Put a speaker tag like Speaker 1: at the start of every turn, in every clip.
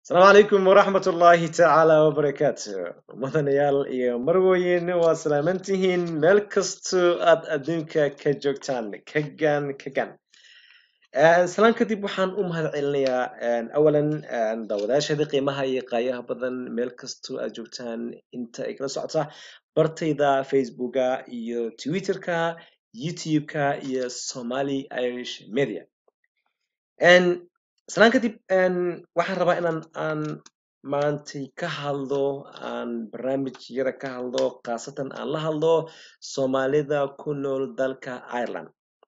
Speaker 1: asalaamu calaykum waraxmat ullaahi tacaala wabarakaatu mudanayaal iyo marweyn waa salaamantihiin meel kastoo aad adduunka ka joogtaan kagan kagan salaan kadib waxaan u mahad celinayaa awalan daawadayaashada qiimaha iyo qaayaha badan meel kastoo aad joogtaan inta ay kala socota bartayda facebooka iyo twitterka youtube-ka iyo somali irish media salaan kadib waxaan rabaa inaan aan maantay ka hadlo aan barnaamij yara ka hadlo khaasatan aan la hadlo soomaalida ku nool dalka ireland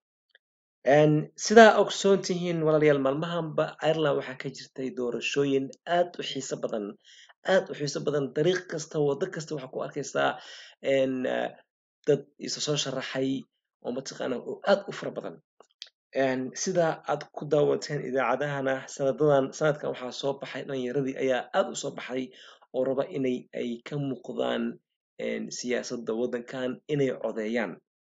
Speaker 1: sidaa ogsoon tihiin walaalayaal maalmahanba ireland waxaa ka jirtay doorashooyin aad u xiiso badan aad u xiiso badan dariiq kasta waddo kasta waxaa ku arkaysaa dad isa soo sharaxay oo mataqaana oo aad u fara badan sida aad ku daawateen idaacadahana sanadadan sanadkan waxaa soo baxay dhalinyaradii ayaa aad u soo baxay oo raba inay ay ka muuqdaan siyaasadda waddankan inay codeeyaan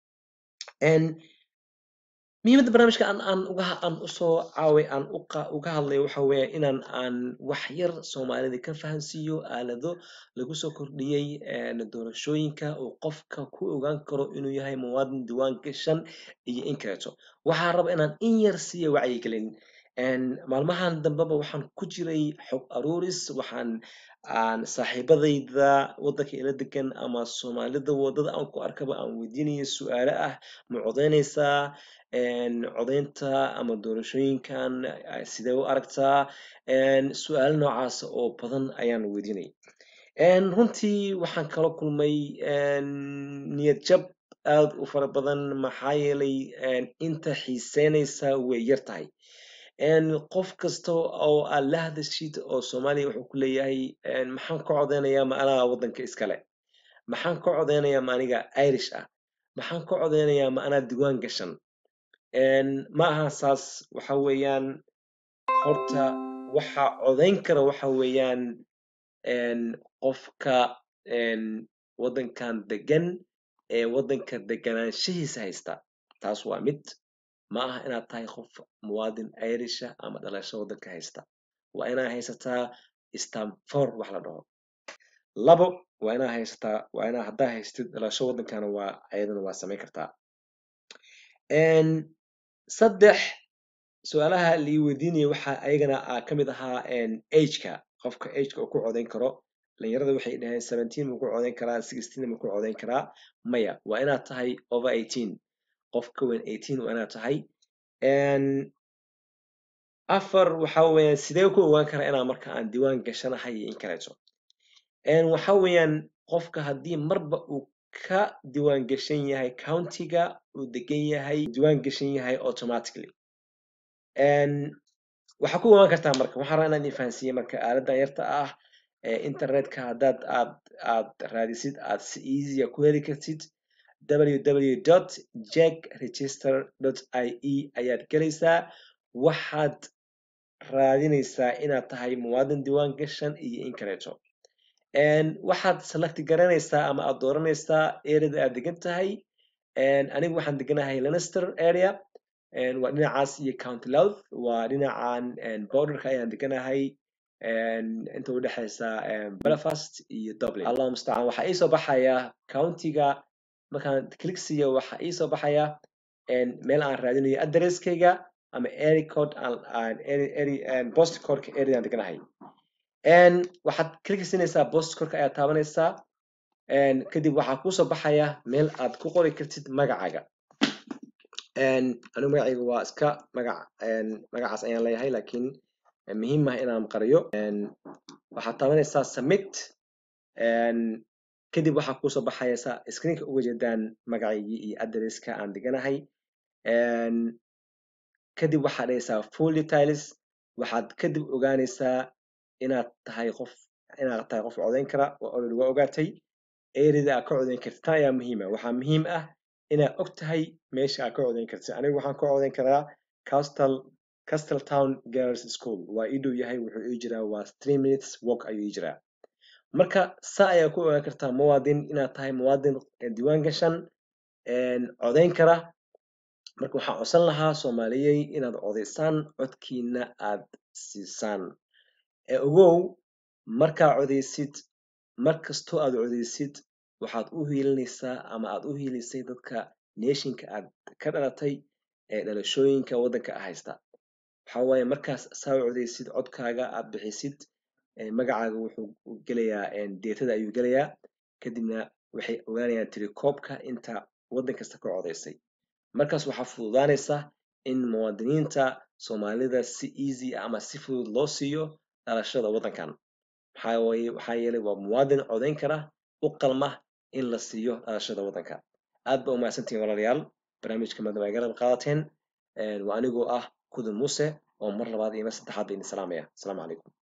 Speaker 1: muhiimadda barnaamijka aan aan uga aan usoo caaway aan uqa uga hadlayo waxa weeye inaan aan wax yar soomaalida ka fahansiiyo aalado lagu soo kordhiyey doorashooyinka oo qofka ku ogaan karo inuu yahay muwaadin diiwaan gashan iyo in kaleeto waxaa raba inaan in yar siiya wacyigelin maalmahan dambeba waxaan ku jiray xog aruuris waxaan aan saaxiibadayda waddanka ila degan ama soomaalida waddada aan ku arkaba aan weydiinaya su-aalo ah ma codeyneysaa codeynta ama doorashooyinkan sidee u aragtaa su-aalo noocaas oo badan ayaan weydiinay runtii waxaan kala kulmay niyad jab aad u fara badan maxaa yeelay inta xiiseyneysa way yar tahay qof kasta oo aad la hadashid oo soomaaliya wuxuu ku leeyahay maxaan ka codeynayaa ma anaa waddanka iskale maxaan ka codeynayaa ma aniga irish ah maxaan ka codeynayaa ma anaa diiwaan gashan ma aha saas waxa weeyaan horta waxa codeyn kara waxa weeyaan qofka waddankan degan ee waddanka deganaanshihiisa haysta taas waa mid ma aha inaad tahay qof muwaadin irisha ama dhalasho waddanka haysta waa inaa haysataa stamfor wax la dhaho labo waa inaa haysataa waa inaa haddaa haystid dhalasho waddankana waa ayadana waa samayn kartaa saddex su-aalaha lii weydiinaya waxaa ayagana ka mid ahaa ageka qofka ageka oo ku codeyn karo dhalinyarada waxay dhaheen seventeen ma ku codeyn karaa sixteen ma ku codeyn karaa maya waa inaad tahay over eighteen qof ka weyn eighteen waa inaad tahay afar waxa weeyaan sidee ku ogaan karaa inaa marka aan diiwaan gashanahay iyo in kaleeto waxa weeyaan qofka haddii marba uu ka diiwaan gashan yahay countiga uu degan yahay diiwaan gashan yahay automatically waxaa ku ogaan kartaa marka waxaan rabaa inaan idin fahansiiye marka aaladan yarta ah internetka haddaad aad aad raadisid aad si easya ku heli kartid www dot jack register dot i e ayaad gelaysaa waxaad raadineysaa inaad tahay muwaadin diiwaan gashan iyo in kaleeto waxaad selecti garanaysaa ama aad dooranaysaa areada aad degan tahay anigu waxaan deganahay lanester area waa dhinacaas iyo county louth waa dhinacan borderka ayaan deganahay inta udhexeysa belfast iyo dublin allah mustacaan waxaa iisoo baxaya countiga markaan click siiyo waxaa iisoo baxaya meel aan raadinayo addresskayga ama area code post codeka area aan deganahay waxaad click siinaysaa post codeka ayaad taabanaysaa kadib waxaa kusoo baxaya meel aad ku qori kartid magacaaga anigu magacayga waa iska magac magacaas ayaan leeyahay lakin muhiim ah inaan qariyo waxaad taabanaysaa submit kadib waxaa kusoo baxaysa screenka uga jeedaan magacaygii iyo addresska aan deganahay kadib waxaad dhahaysaa full details waxaad kadib ogaanaysaa inaad tahay qof inaad tahay qof codeyn kara already waa ogaatay areada aad ka codeyn kartid tan ayaa muhiima waxaa muhiim ah inaad og tahay meesha aad ka codeyn kartid anigu waxaan ka codeyn karaa castle castle town girls school waa ii dhow yahay wuxuu ii jiraa waa three minutes walk ayuu ii jiraa marka saa ayaa ku ogaan kartaa muwaadin inaad tahay muwaadin diiwaan gashan codeyn kara marka waxaan codsan lahaa soomaaliyey inaad codeysaan codkiina aad siisaan ee ogow markaa codeysid mar kastoo aad codeysid waxaad u hiilinaysaa ama aad u hiilisay dadka neeshinka aad ka dhalatay ee dhalashooyinka waddanka haysta waxaa waaye markaas saa u codeysid codkaaga aad bixisid magacaaga wuxuu gelayaa deetada ayuu gelayaa kadibna waxay ogaanayaan tirikoobka inta waddan kasta ka codeysay markaas waxaa fududaanaysa in muwaadiniinta soomaalida si easy ah ama si fudud loo siiyo dhalashada waddankan maxaa waaye waxaa yeelay waa muwaadin codeyn kara u qalma in la siiyo dhalashada waddanka aad baa umahadsantihiin walaalayaal barnaamijka maadama ay garab qaadateen waa anigoo ah kudun muuse oo mar labaad iyo mar saddexaad ba idin salaamaya asalaamu calaykum